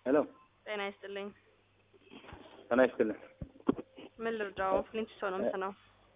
ሄሎ ጤና ይስጥልኝ። ጤና ይስጥልኝ። ምን ልርዳው? ፍሊንት ሰው ነው ምትነው?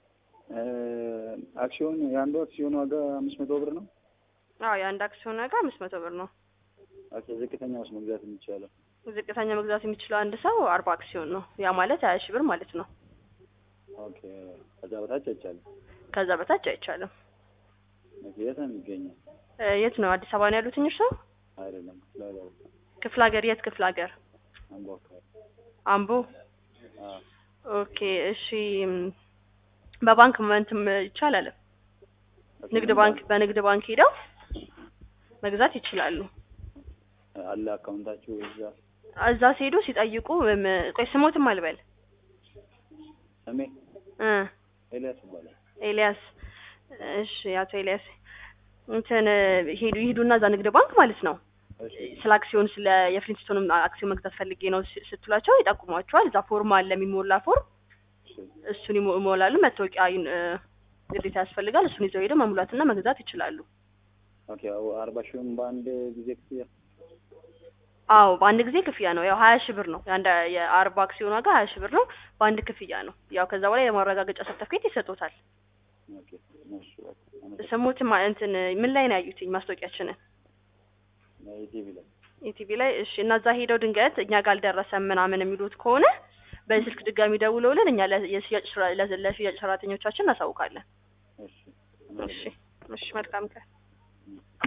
አክሲዮን የአንዱ አክሲዮን ዋጋ አምስት መቶ ብር ነው። አዎ የአንድ አክሲዮን ዋጋ አምስት መቶ ብር ነው። ኦኬ ዝቅተኛ ውስጥ መግዛት የሚቻለው ዝቅተኛ መግዛት የሚችለው አንድ ሰው አርባ አክሲዮን ነው። ያ ማለት ሀያ ሺህ ብር ማለት ነው። ኦኬ ከዛ በታች አይቻልም። ከዛ በታች አይቻልም። ኦኬ የት ነው የሚገኘው? እ የት ነው? አዲስ አበባ ነው ያሉት እኚህ ሰው? አይደለም ክፍለ ሀገር ክፍለ ሀገር? የት ክፍለ ሀገር? አምቦ አካባቢ። አምቦ። አዎ ኦኬ እሺ። ም፣ በባንክ መንትም ይቻላል። ኦኬ፣ ንግድ ምን ባንክ በንግድ ባንክ ሄደው መግዛት ይችላሉ። አለ አካውንታችሁ እዛ? እዛ ሲሄዱ ሲጠይቁ ም፣ ቆይ ስሞትም አልበል ስሜ እ ኤልያስ ይባላል። ኤልያስ እሺ፣ አቶ ኤልያስ እንትን ሄዱ ይሄዱና እዛ ንግድ ባንክ ማለት ነው እሺ ስለ አክሲዮን ስለ የፍሊንስቶንም አክሲዮን መግዛት ፈልጌ ነው ስ- ስትሏቸው ይጠቁሟቸዋል። እዛ ፎርም አለ የሚሞላ ፎርም፣ እሺ እሱን ይሞ- ይሞላሉ። መታወቂያ ይን- እ፣ ግዴታ ያስፈልጋል። እሱን ይዘው ሄደው መሙላትና መግዛት ይችላሉ። ኦኬ አዎ፣ አርባ ሺውን በአንድ ጊዜ ክፍያ አዎ በአንድ ጊዜ ክፍያ ነው። ያው ሀያ ሺህ ብር ነው የአንድ የአርባ አክሲዮን ዋጋ ሀያ ሺህ ብር ነው። በአንድ ክፍያ ነው። ያው ከዛ በኋላ የማረጋገጫ ሰርተፍኬት ይሰጡታል። ኦኬ እሺ በቃ አመሰግናለሁ። ስሙትም እንትን ምን ላይ ነው ያዩትኝ ማስታወቂያችንን ኢቲቪ ላይ ኢቲቪ ላይ እሺ። እና እዛ ሄደው ድንገት እኛ ጋር አልደረሰም ምናምን የሚሉት ከሆነ በስልክ ድጋሚ ደውለውልን እኛ ለ- የሽያጭ ስራ- ለ- ለሽያጭ ሰራተኞቻችን እናሳውቃለን። እሺ እሺ እሺ፣ መልካም ቀን።